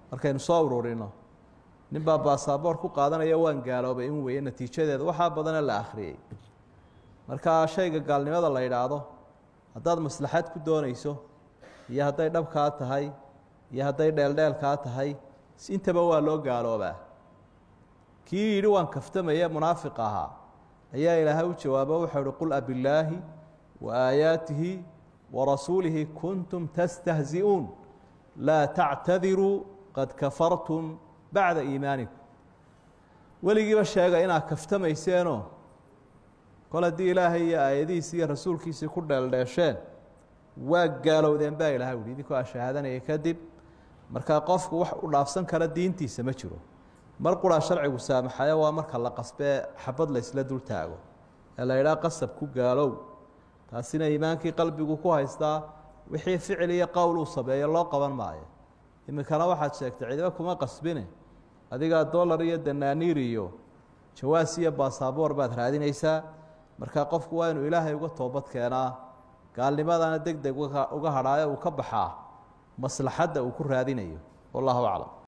markaynu soo ururino ninbaa baasaboor ku qaadanaya waan gaaloobay in weeye natiijadeeda waxaa badana la akhriyey markaa shayga gaalnimada la yidhaahdo haddaad maslaxad ku doonayso iyo hadday dhabkaa tahay iyo hadday dheeldheelkaa tahay intaba waa loo gaaloobaa kii yidhi waan kaftamaya munaafiq ahaa ayaa ilaahay u jawaabo wuxuu uhi qul abillaahi wa aayaatihi wa rasuulihi kuntum tastahzi'uun laa tactadiruu qad kafartum bacda iimaanikum weligiiba sheega inaad kaftamayseeno kol haddii ilaahay iyo aayadihiisi iyo rasuulkiisii ku dheeldheesheen waa gaalowdeen baa ilahay uhi idinkoo a shahaadanaya kadib markaa qofku wax u dhaafsan kara diintiisa ma jiro mar quraa sharcigu saamaxayo waa marka la qasbee xabad la ysla dul taago ee la idhaha qasab ku gaalow taasina iimaankii qalbigu ku haystaa wixii ficil iyo qowl uu sameeyo loo qaban maayo iminkana waxaad sheegtay cidiba kuma qasbine adigaa dollar iyo danaaniir iyo jawaas iyo baasaboor baad raadinaysaa marka qofku waa inuu ilaahay uga toobad keenaa gaalnimadana deg deg uga hadhaayo uu ka baxaa maslaxadda uu ku raadinayo wallahu aclam